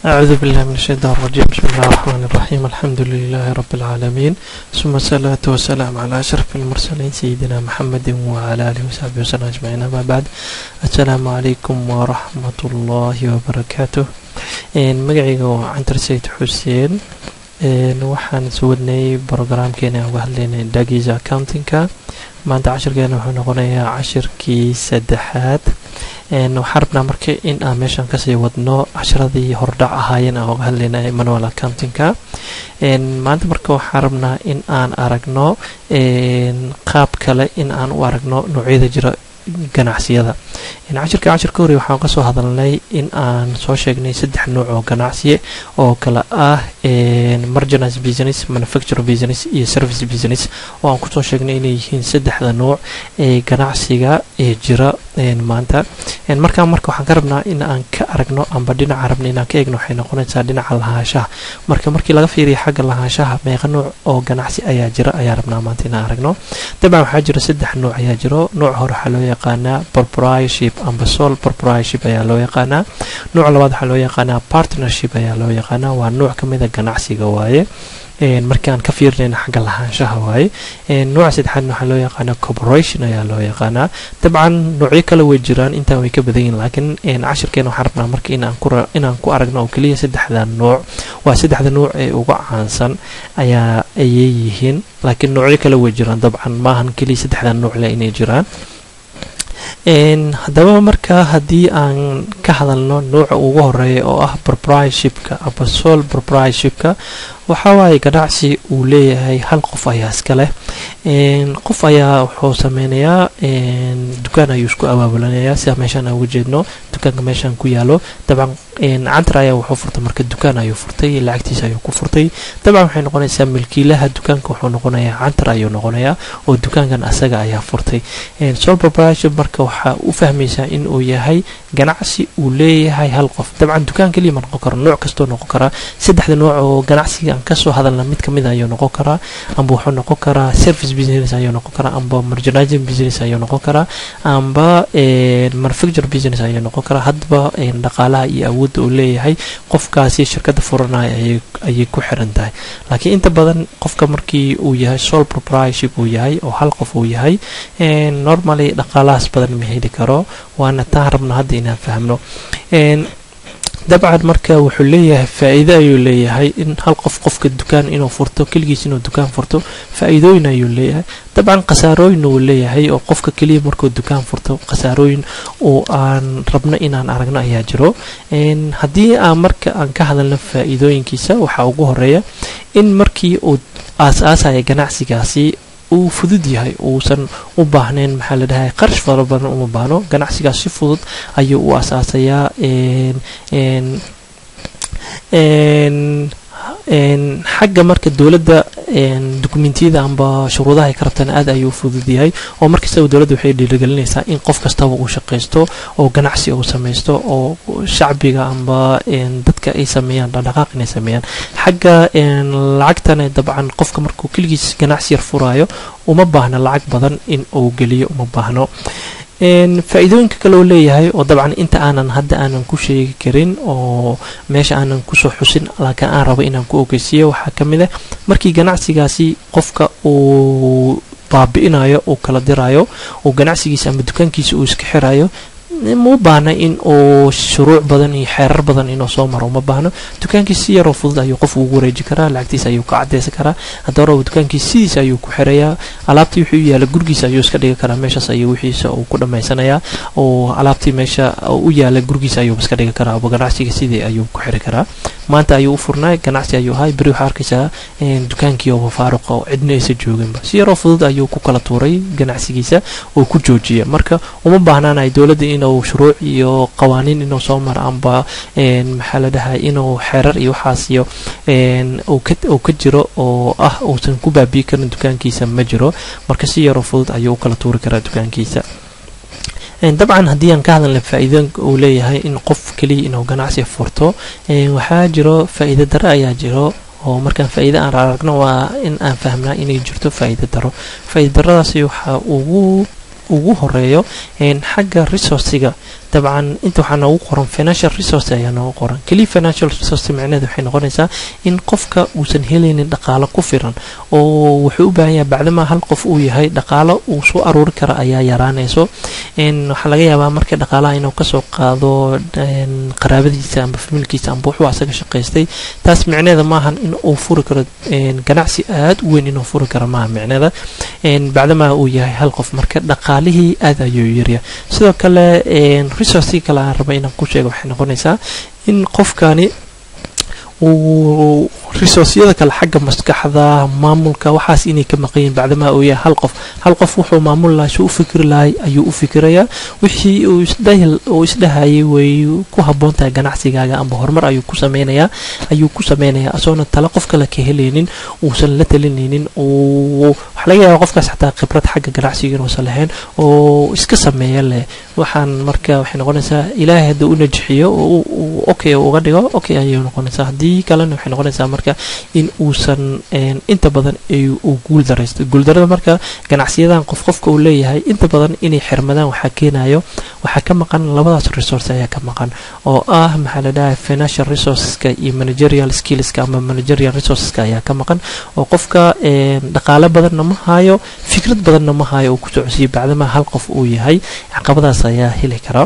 أعوذ بالله من الشيطان الرجيم بسم الله الرحمن الرحيم الحمد لله رب العالمين ثم الصلاة والسلام على أشرف المرسلين سيدنا محمد وعلى آله وصحبه وسلم أجمعين أما بعد السلام عليكم ورحمة الله وبركاته magacayga waa cantar sayid xuseen waxaan iswadnay brograamkeena uga hadlaynay dagiisa accountingka maanta cashirkeena wuxuu noqonayaa cashirkii saddexaad waxaan rabnaa marka in aan meeshan kasii wadno casharadii hordhac ahaayeen aan uga hadlaynay manual accountingka maanta marka waxaan rabnaa in aan aragno qaab kale in aan u aragno noocyada jira ganacsiyada cashirka cashirka hore waxaan kasoo hadalnay in aan soo sheegnay saddex nooc oo ganacsiye oo kale ah marginise business manufacture business iyo service business oo aan kusoo sheegnay inay yihiin saddexda nooc ee ganacsiga ee jira maanta markaa marka waxaan ka rabnaa in aan ka aragno amba dhinaca rabna inaan ka eegno waxay noqonaysaa dhinaca lahaanshaha marka markii laga fiiriya xagga lahaanshaha meeqa nooc oo ganacsi ayaa jira ayaa rabnaa maanta inaan aragno dabcan waxaa jira saddex nooc ayaa jiro nooc hore waxaa loo yaqaanaa proprietorship amba sole proprietorship ayaa loo yaqaanaa nooc labaad waxaa loo yaqaanaa partnership ayaa loo yaqaanaa waa nooc ka mid a ganacsiga waaye markaan ka fiirinayna xagga lahaanshaha waaye nooca saddexaadna waxaa loo yaqaanaa corporation ayaa loo yaqaanaa dabcan noocyo kale way jiraan intaan way ka badan yihin laakiin cashirkeena waxaan rabnaa marka inaan ku aragno oo keliya saddexda nooc waa saddexda nooc ee uga caansan ayaa ayay yihiin laakiin noocyo kale way jiraan dabcan maahan keliya saddexda nooc le inay jiraan haddaba marka haddii aan ka hadalno nooca ugu horeeya oo ah proprietorshipka aba sol proprietorshipka waxaa waaye ganacsi uu leeyahay hal qof ayaa iska leh qof ayaa wuxuu sameynayaa dukaan ayuu isku abaabulanayaa sida meeshaan aan uga jeedno dukaanka meeshaan ku yaalo dabcan cantar ayaa wuxuu furtay marka dukaan ayuu furtay lacagtiisa ayuu ku furtay dabcan waxay noqonaysaa milkiilaha dukaanka wuxuu noqonayaa cantar ayuu noqonayaa oo dukaankan asaga ayaa furtay sol proprietorship marka waxaa u fahmaysaa in uu yahay ganacsi uu leeyahay hal qof dabcan dukaan keliya ma noqon karo nooc kastoo noqon karaa saddexda nooc oo ganacsiga aan kasoo hadalna mid kamid ayuu noqon karaa amba wuxuu noqon karaa service business ayuu noqon karaa amba merchandising business ayuu noqon karaa amba manufacture business ayuu noqon karaa hadba dhaqaalaha iyo awoodda uu leeyahay qofkaasi shirkada furanaya ayay ku xiran tahay laakiin inta badan qofka markii uu yahay sol proprietorship uu yahay oo hal qof uu yahay normally dhaqaalahaas badan ma heli karo waana taan rabna hadda inaan fahmno dabcan marka wuxuu leeyahay faa-iido ayuu leeyahay in hal qof qofka dukaan inuu furto keligiis inuu dukaan furto faa-iidooyin ayuu leeyahay dabcan khasaarooyin uu leeyahay oo qofka keliya markuu dukaan furto khasaarooyin oo aan rabno inaan aragno ayaa jiro haddii aan marka aan ka hadalno faa-iidooyinkiisa waxaa ugu horeeya in markii uu aas-aasaya ganacsigaasi uu fudud yahay uusan u baahnayn maxaa la dhahay qarash fara badan uma baahno ganacsigaas si fudud ayuu u asaasayaa xagga marka dowladda dukumentiyada amba shuruudaha ay ka rabtaan aad ayuu fudud yahay oo markastaba dowladda waxay dhiirigelinaysaa in qof kastaba uu shaqaysto oo ganacsi uu samaysto oo shacbiga amba dadka ay sameeyaan dhaqdhaqaaq inay sameeyaan xagga lacagtana dabcan qofka markuu keligiis ganacsi yar furaayo uma baahna lacag badan in uu geliyo uma baahno faa-iidooyinka kale oo leeyahay oo dabcan inta aanan hadda aanan ku sheegi karin oo meesha aanan kusoo xusin laakiin aan rabo inaan ku ogeysiiyo waxaa ka mid ah markii ganacsigaasi qofka uu baabi-inayo uu kala dirayo uu ganacsigiisa ama dukaankiisa uu iska xirayo ma baahna in uu shuruuc badan iyo xeerar badan inuu soo maro uma baahno dukaankiis si yaroo fudud ayuu qof ugu wareeji karaa lacagtiisa ayuu ka cadeysan karaa haddaba raba dukaankiis sidiisa ayuu ku xirayaa alaabtii wuxuu yaala gurigiisa ayuu iska dhigi karaa meeshaas ayuu wixiisa uu ku dhammaysanayaa oo alaabtii meesha u yaala gurigiisa ayuu iska dhigi karaa aba ganacsiga sidii ayuu ku xiri karaa maanta ayuu u furnay ganacsi ayuu ahay beri waxaa arkaysaa dukaankii oo faaruqa oo cidna aysa jooginba si yaroo fudud ayuu ku kala tuuray ganacsigiisa oo ku joojiya marka uma baahnaanay dowladda inuu shuruuc iyo qawaaniin inuu soo maro amba maxaa la dhahay inuu xeerar iyo waxaas iyo uu ka jiro oo ah uusan ku baabi'i karin dukaankiisa ma jiro marka si yaroo fudud ayuu u kala tuuri karaa dukaankiisa dabcan haddii aan ka hadalna faa-iidooyinka uu leeyahay in qof keliya inuu ganacsi furto waxaa jiro faa-iido dare ayaa jiro oo markaan faa-iide aan aragno waa in aan fahmnaa inay jirto faa-iide daro faa-iide daradaasi waxaa ugu ugu horeeyo xagga resourciga dabcan inta waxaa noogu qoran financial resource ayaa noogu qoran keliya financial resource micnaheedu waxay noqonaysaa in qofka uusan helaynin dhaqaalo ku filan oo wuxuu u baahan yahay bacdama hal qof uu yahay dhaqaalo uu soo aruuri kara ayaa yaraanayso waxaa laga yaabaa marka dhaqaalaha inuu kasoo qaado qaraabadiisa amba familkiisa amba wuxuu asaga shaqaystay taas micneeda maahan in uu furi karo ganacsi aad u weyn inuu furi karo maaha micneeda bacdama uu yahay hal qof marka dhaqaalihii aad ayuu yarya sidoo kale resourcii kale aan raba inaan ku sheego waxay noqonaysaa in qofkani uu resourcyada kale xagga maskaxda maamulka waxaas inay ka maqanyiin bacdamaa uu yahay hal qof hal qof wuxuu maamul lahay suu u fikri lahay ayuu u fikirayaa wixii uu isdhahil uu isdhahayay way ku habboon tahay ganacsigaaga amba horumar ayuu ku sameynayaa ayuu ku sameynayaa asoona tale qof kale ka helaynin uusan la talinaynin uu waxaa laga yaabaa qofkaas xataa khibrad xagga ganacsiga inuusan lahayn oo iska sameeya leh waxaan marka waxay noqonaysaa ilaahay haddii u najixiyo oo uu okay uga dhigo okay ayay noqonaysaa haddii kalena waxay noqonaysaa marka in uusan inta badan uu guul daraysto guuldarada marka ganacsiyadan qof qofka uu leeyahay inta badan inay xirmadaan waxaa keenayo waxaa ka maqan labadaas resource ayaa ka maqan oo ah maxaa la dhahay financial resourceska iyo managerial skillska ama managerial resourceska ayaa ka maqan oo qofka dhaqaale badanna ma hayo fikrad badanna ma hayo uu ku socodsiiyo bacdama hal qof uu yahay caqabadaas ayaa heli kara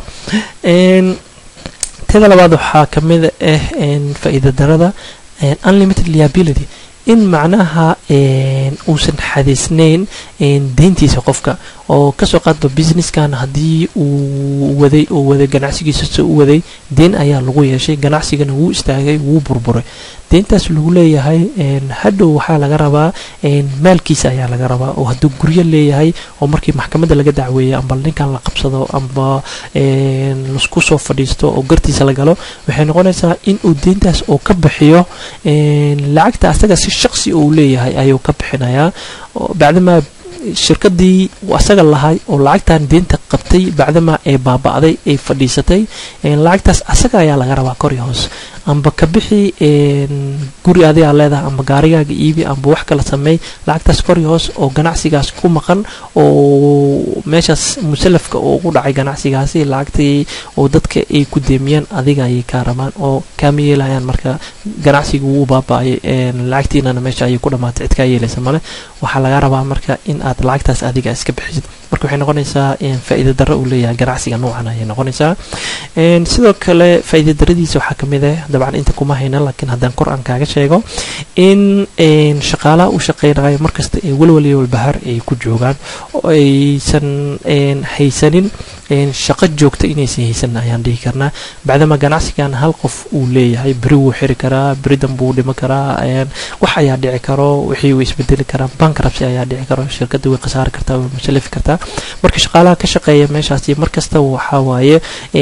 teda labaad waxaa ka mid ah faa'iida darada unlimited liability in macnaha uusan xadiisnayn deyntiisa qofka oo kasoo qaadba businesskan haddii uu waday oo waday ganacsigiisa se u waday deen ayaa lagu yeeshay ganacsigana wuu istaagay wuu burburay deyntaas lagu leeyahay hadhow waxaa laga rabaa maalkiisa ayaa laga rabaa oo hadduu guryo leeyahay oo markii maxkamadda laga dacweeya amba ninkan la qabsado amba lasku soo fadhiisto oo gartiisa la galo waxay noqonaysaa in uu deyntaas uu ka bixiyo lacagta asaga si shaqsi uu leeyahay ayuu ka bixinayaa bacdamaa shirkadii asaga lahay oo lacagtan deenta qabtay bacdamaa ay baaba'day ay fadhiisatay lacagtaas asaga ayaa laga rabaa kor iyo hoos amba ka bixi guri adigaa leedahay amba gaarigaaga iibi amba wax kala sameey lacagtaas kor iyo hoos oo ganacsigaas ku maqan oo meeshaas musalafka oo ugu dhacay ganacsigaasi lacagtii oo dadka ay ku deemiyaan adiga ayay kaa rabaan oo kaama yeelayaan marka ganacsiga wuu baaba'ay lacagtiinana meesha ayay ku dhamaatay cid kaa yeelaysa male waxaa laga rabaa marka in aad lacagtaas adiga iska bixisid marka waxay noqonaysaa faa'iida darro uu leeyahay ganacsiga noocan ayay noqonaysaa sidoo kale faa'iida daradiisa waxaa kamid ah dabcan inta kuma hayna laakiin haddaan kor aan kaaga sheego in shaqaalaha u shaqeynayo markasta ee walwal iyo walbahaar ay ku joogaan oo aysan haysanin shaqo joogta inaysan haysan ayaan dhihi karnaa bacdama ganacsigan hal qof uu leeyahay beri wuu xiri karaa beri dan buu dhimi karaa wax ayaa dhici karo wixii way isbedeli karaan bankrabsi ayaa dhici karo shirkadda way khasaari kartaa way musalafi kartaa marka shaqaalaha ka shaqeeya meeshaasi markasta waxaa waaye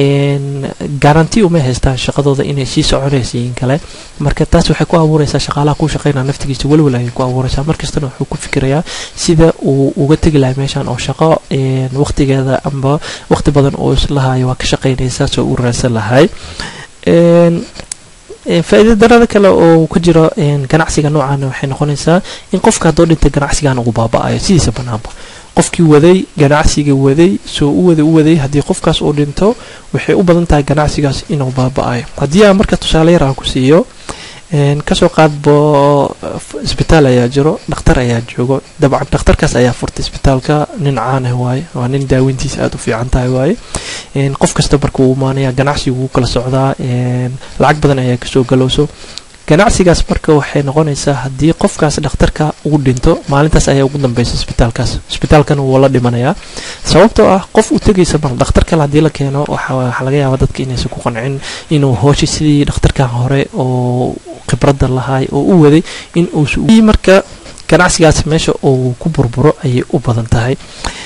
garanti uma haystaan shaqadooda inay sii soconaysa in kale marka taas waxay ku abuureysaa shaqaalaha ku shaqeynaya naftigiisa walwal ayay ku abuureysaa markastana wuxuu ku fikirayaa sida uu uga tegi lahay meeshan oo shaqo waqtigeeda amba waqti badan oo islahayo waa ka shaqeynaysaa soo u raadsan lahay faa'iida darada kale oo ka jiro ganacsiga noocaana waxay noqonaysaa in qofka haddoo dhintay ganacsigan ugu baaba'ayo sidiisa banaanba qofkii waday ganacsiga waday soo u waday u waday haddii qofkaas uu dhinto waxay u badan tahay ganacsigaas inuu baaba'ayo haddii aan marka tusaale yar aan ku siiyo kasoo qaadbo isbitaal ayaa jiro dhakhtar ayaa joogo dabcan dhakhtarkaas ayaa furtay isbitaalka nin caan ah waaye waa nin daaweyntiisa aada u fiican tahay waaye qof kasta marka uu imaanaya ganacsigu wuu kala socdaa lacag badan ayaa kasoo galowso ganacsigaas marka waxay noqonaysaa haddii qofkaas dhakhtarka uu dhinto maalintaas ayaa ugu dambeysa isbitaalkaas isbitaalkana wuu la dhimanayaa sababtoo ah qof u tegaysa mal dhakhtar kale haddii la keeno waxaa laga yaabaa dadka inaysan ku qancin inuu hooshi sidii dhakhtarkan hore oo khibradda lahay oo u waday in uusa marka ganacsigaas meesha uu ku burburo ayay u badan tahay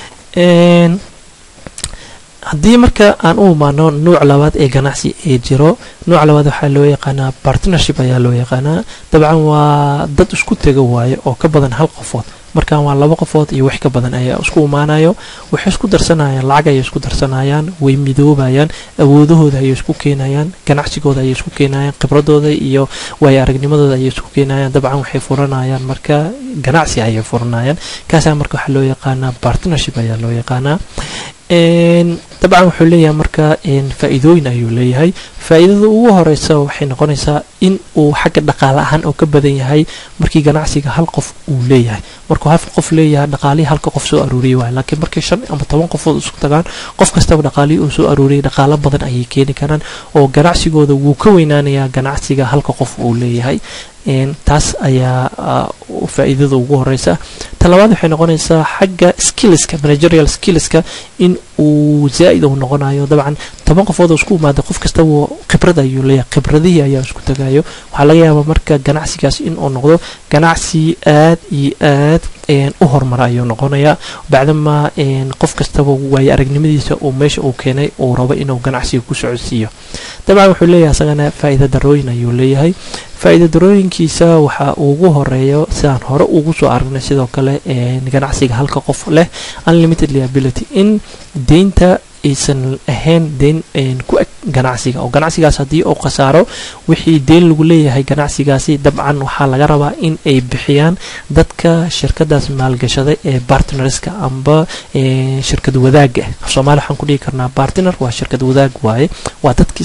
haddii marka aan u imaano nuuc labaad ee ganacsi ee jiro nuuc labaad waxaa loo yaqaanaa partnership ayaa loo yaqaanaa dabcan waa dad isku tega waaye oo ka badan hal qofood markan waa laba qofood iyo wax ka badan ayaa isku imaanayo waxay isku darsanayaan lacag ayay isku darsanayaan way midoobayaan awoodahooda ayay isku keenayaan ganacsigooda ayay isku keenayaan khibradooda iyo waayo aragnimadooda ayay isku keenayaan dabcan waxay furanayaan marka ganacsi ayay furanayaan kaasaa marka waxaa loo yaqaanaa partnership ayaa loo yaqaanaa dabcan wuxuu leeyahay marka faa-iidooyin ayuu leeyahay faa-iidada ugu horeysa waxay noqonaysaa in uu xagga dhaqaale ahaan oo ka badan yahay markii ganacsiga hal qof uu leeyahay markuu hal qof leeyahay dhaqaalihii halka qof soo aruuriyay waay laakiin markii shan ama toban qofood isku tagaan qof kastaba dhaqaalihii uu soo aruuriyay dhaqaalo badan ayay keeni karaan oo ganacsigooda wuu ka weynaanayaa ganacsiga halka qof uu leeyahay taas ayaa faa-iidada ugu horeysa ta labaad waxay noqonaysaa xagga skillska managerial skillska in uu zaa-id uu noqonayo dabcan toban qofood oo isku imaada qof kastaba khibrad ayuu leeyahay khibradihii ayaa isku tagayo waxaa laga yaabaa marka ganacsigaas in uu noqdo ganacsi aad iyo aad u horumara ayuu noqonayaa bacdama qof kastaba waayo aragnimadiisa uu meesha uu keenay uu rabo inuu ganacsiga ku socodsiiyo dabcan wuxuu leeyahay isagana faa-iida darooyin ayuu leeyahay faa-iida darooyinkiisa waxaa ugu horeeyo sidaan hore ugu soo aragnay sidoo kale ganacsiga halka qof leh unlimited liability in deynta aysan ahayn deyn ku eg ganacsiga oo ganacsigaas haddii uu khasaaro wixii deyn lagu leeyahay ganacsigaasi dabcan waxaa laga rabaa in ay bixiyaan dadka shirkadaas maalgashaday ee bartnerska amba shirkad wadaaga af soomaali waxaan ku dhihi karnaa bartner waa shirkad wadaag waaye waa dadki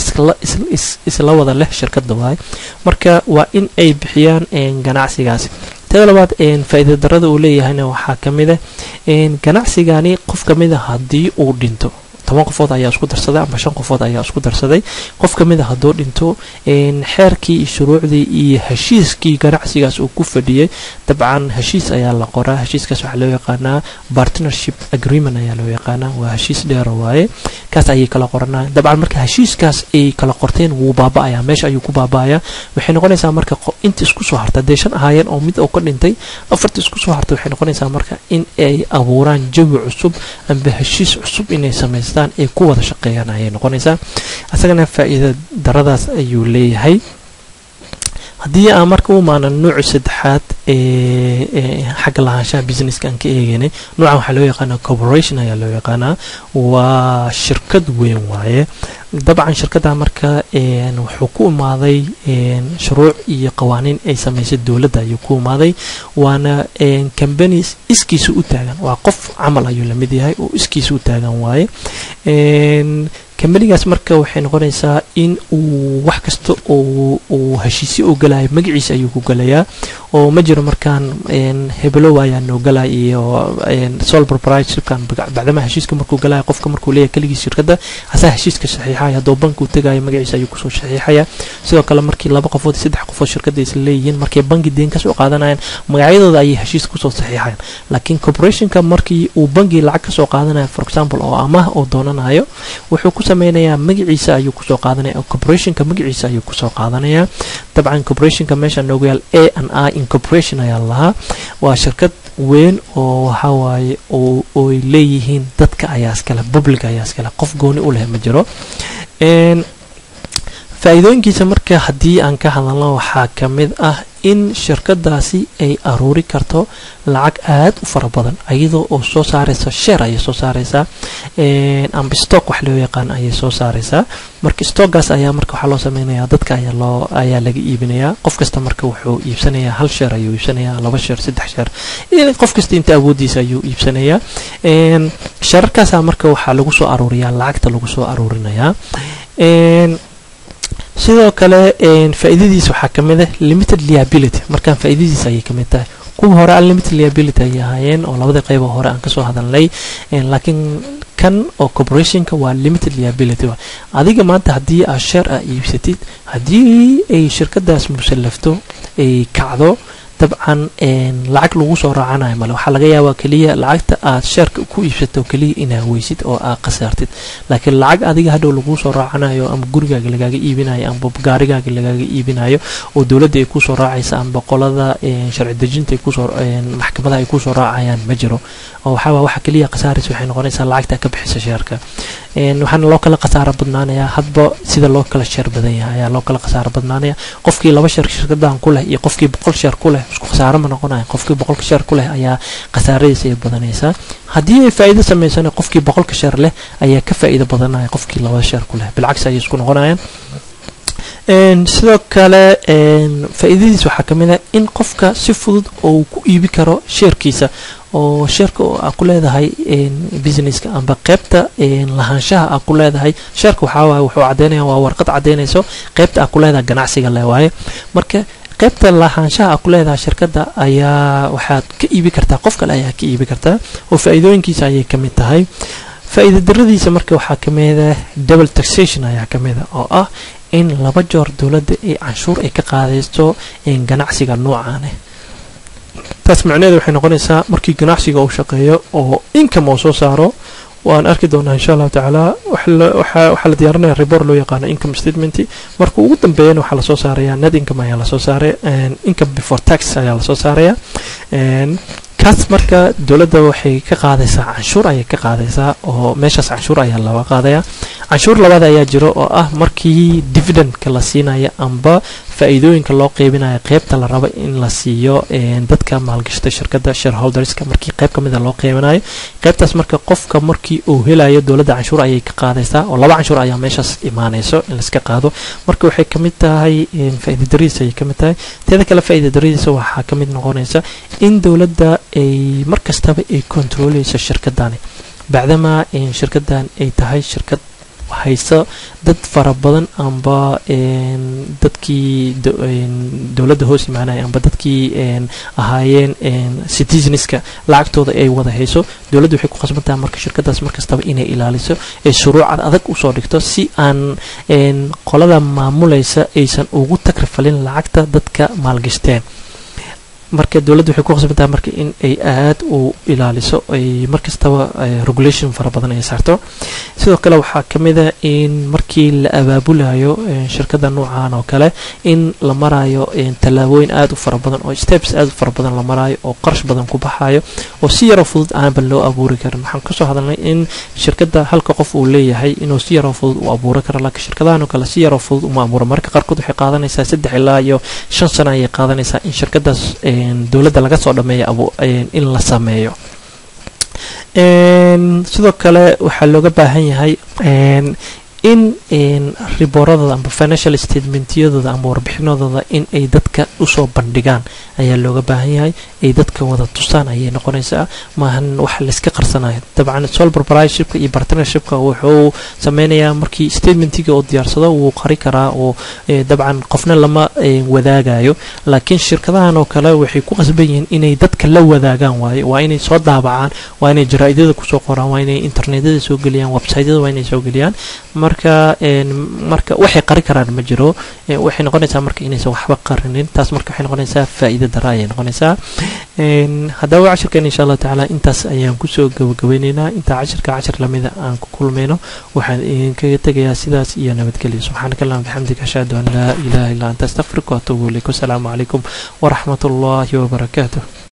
isla wada leh shirkada waaye marka waa in ay bixiyaan ganacsigaasi tada labaad faa-iida darada uu leeyahayna waxaa kamid ah ganacsigani qof kamid a haddii uu dhinto toban qofood ayaa isku darsaday ama shan qofood ayaa isku darsaday qof kamid a hadduu dhinto xeerkii iyo shuruucdii iyo heshiiskii ganacsigaas uu ku fadhiyay dabcan heshiis ayaa la qoraa heshiiskaas waxaa loo yaqaanaa partnership agreement ayaa loo yaqaanaa waa heshiis dheero waaye kaas ayay kala qoranaa dabcan marka heshiiskaas ay kala qorteen wuu baaba-ayaa meesha ayuu ku baaba-ayaa waxay noqonaysaa marka inta isku soo harta dee shan ahaayeen oo mid oo ka dhintay afarta isku soo hartay waxay noqonaysaa marka in ay abuuraan jawi cusub amba heshiis cusub inay samaystaan ay ku wada shaqeeyaan ayay noqonaysaa isagana faa-iida daradaas ayuu leeyahay haddii aan marka u imaano nuuca saddexaad ee xagga lahaanshaha businesska aan ka eegaynay nuucan waxaa loo yaqaanaa corporation ayaa loo yaqaanaa waa shirkad weyn waaye dabcan shirkadda marka wuxuu ku imaaday shuruuc iyo qawaaniin ay samaysay dowladda ayuu ku imaaday waana companies iskiisa u taagan waa qof camal ayuu lamid yahay oo iskiisa u taagan waaye kambanigaas marka waxay noqonaysaa in uu wax kasta uu heshiisyo u galayo magaciisa ayuu ku galayaa oo ma jiro markaan hebelow ayaa noo galaya iyo sol proprietorshipkan bacdama heshiiska markuu galaya qofka markuu leeyahay keligii shirkadda asaa heshiiska saxiixaya hadduu banki u tagayo magaciisa ayuu kusoo saxiixaya sidoo kale markii laba qofood iyo saddex qofood shirkadda isla leeyihiin markay banki deen kasoo qaadanayaan magacyadooda ayay heshiis kusoo saxiixayaan laakiin corporationka markii uu banki lacag kasoo qaadanayo for example oo amaah oo doonanayo wuxuu ku sameynayaa magaciisa ayuu kusoo qaadanaya oo corporationka magaciisa ayuu kusoo qaadanaya dabcan corporationka meesha noogu yaal a n i incorporation ayaa lahaa waa shirkad weyn oo waxa waaye oy leeyihiin dadka ayaa iskale public ayaa iskale qof gooni u leh ma jiro faa-iidooyinkiisa marka haddii aan ka hadalno waxaa ka mid ah in shirkadaasi ay aruuri karto lacag aada u fara badan iyadoo oo soo saaraysa sheer ayay soo saaraysaa amba stock wax loo yaqaan ayay soo saaraysaa marka stockgaas ayaa marka waxaa loo sameynayaa dadka ayaa loo ayaa laga iibinayaa qof kasta marka wuxuu iibsanayaa hal sheer ayuu iibsanayaa laba sheer saddex sheer qof kasta inta awoodiisa ayuu iibsanayaa sheerarkaasaa marka waxaa lagu soo aruuriyaa lacagta lagu soo aruurinayaa sidoo kale faa-iidadiisa waxaa kamid ah limited liability markaan faa-iidadiisa ayay kamid tahay kuwa hore unlimited liability ayay ahaayeen oo labadii qeybo hore aan kasoo hadalnay laakiin kan oo corporationka waa limited liability adiga maanta haddii aad sheer ah iibsatid haddii ay shirkadaas musallafto ay kacdo dabcan lacag lagu soo raacanayo male waxaa laga yaabaa keliya lacagta aad sheerka ku iibsato keliya inaad weysid oo aad khasaartid laakiin lacag adiga hadhow laguu soo raacanayo ama gurigaaga lagaaga iibinayo amba gaarigaaga lagaaga iibinayo oo dowladda ay kusoo raacaysa amba qolada sharci dejinta ay kusoo maxkamadaha ay kusoo raacayaan ma jiro oo waxaa waxa keliya khasaaraysa waxay noqonaysaa lacagta ka bixisa sheerka waxaana loo kala khasaaro badnaanayaa hadba sida loo kala sheer badan yahay ayaa loo kala khasaaro badnaanaya qofkii laba sheer shirkadan ku leh iyo qofkii boqol sheer ku leh isku khasaaro ma noqonaya qofkii boqolka sheer ku leh ayaa khasaaradiisa ay badanaysaa haddii ay faa'iido samaysana qofkii boqolka sheer leh ayaa ka faa'iido badanaya qofkii laba sheer ku leh bilcagsi ayay isku noqonayaan sidoo kale faa-iidadiis waxaa kamid ah in qofka si fudud oo ku iibi karo sheerkiisa oo sheerka aa ku leedahay businesska amba qeybta lahaanshaha aa ku leedahay sheerka waxaa waaye wuxuu cadeynaya waa warqad cadeynayso qeybta aa ku leedahay ganacsiga le waaye marka qaybta lahaanshaha aa ku leedahay shirkadda ayaa waxaad ka iibi kartaa qof kale ayaa ka iibi kartaa oo faa-iidooyinkiisa ayay ka mid tahay faa-iida daradiisa marka waxaa ka mida double taxation ayaa ka mida oo ah in laba joor dowladda ay canshuur ay ka qaadaysto ganacsiga noocaane taas macnaheeda waxay noqonaysaa markii ganacsiga uu shaqeeyo oo income uu soo saaro waan arki doonaa insha allahu tacaala waxaa la diyaarinaya report loo yaqaano income statement marka ugu dambeeyana waxaa lasoo saaraya net income ayaa lasoo saaray income before tax ayaa lasoo saaraya kaas marka dowladda waxay ka qaadaysaa canshuur ayay ka qaadaysaa oo meeshaas canshuur ayaa laga qaadaya canshuur labaad ayaa jiro oo ah markii dividendka la siinaya amba faa-iidooyinka loo qeybinayo qeybta la rabo in la siiyo dadka maalgashata shirkadda shareholderska markii qeyb kamida loo qeybinayo qeybtaas marka qofka markii uu helayo dowladda canshuur ayay ka qaadaysaa oo laba canshuur ayaa meeshaas imaanayso in laiska qaado marka waxay kamid tahay faa-iida daradiisa ayay kamid tahay teeda kale faa-iida daradiisa waxaa kamid noqonaysa in dowladda ay markastaba ay kontrooleyso shirkadani bacdamaa shirkadan ay tahay shirkad hayso dad fara badan amba dadkii dowladda hoos imaanaya amba dadkii ahaayeen citizenska lacagtooda ay wada hayso dowladda waxay ku khasbantaha marka shirkadaas markastaba inay ilaaliso ee shuruucad adag usoo dhigto si aan qolada maamulaysa aysan ugu takrifalin lacagta dadka maalgashteen marka dowladda waxay ku khasbantaha marka in ay aad u ilaaliso ay markastaba regulation fara badan ay saarto sidoo kale waxaa kamid a in markii la abaabulayo shirkada noocan oo kale in la marayo tallaabooyin aada u fara badan oo steps aada u fara badan la marayo oo qarash badan ku baxayo oo si yaroo fudud aanban loo abuuri karin waxaan kasoo hadalnay in shirkada halka qof uu leeyahay inuu si yaroo fudud u abuuri karo laakiin shirkadahan oo kale si yaroo fudud uma abuura marka qaarkood waxay qaadanaysaa saddex ilaa iyo shan sano ayay qaadanaysaa in shirkadaas dowladda laga soo dhameeya in la sameeyo sidoo kale waxaa looga baahan yahay in ribooradooda amba financial statementyadooda amba warbixinadooda in ay dadka usoo bandhigaan ayaa looga baahan yahay ay dadka wada tusaan ayay noqonaysaa maahan wax layska qarsanayo dabcan sol proprietorshipka iyo partnershipka wuxuu sameynayaa markii statementiga oo diyaarsado wuu qari karaa oo dabcan qofna lama wadaagayo laakiin shirkadahan oo kale waxay ku qasban yihiin inay dadka la wadaagaan waaye waa inay soo daabacaan waa inay jaraa-idyada kusoo qoraan waa inay internetyada soo geliyaan websiteyada waa inay soo geliyaan marka marka waxay qari karaan ma jiro waxay noqonaysaa marka inaysan waxba qarinin taas marka waxay noqonaysaa faa-iida dara ayay noqonaysaa haddaba cashirkan insha allahu tacaala intaas ayaan kusoo gabagabeyneynaa intaa cashirka cashir lamida aan ku kulmayno waxaan idinkaga tegayaa sidaas iyo nabadgelyo subxaanaka allahuma bixamdika ashhadu an laa ilaha illa anta astaqfiruka waatuubu ilayk wasalaamu calaykum waraxmat ullahi wabarakaatuh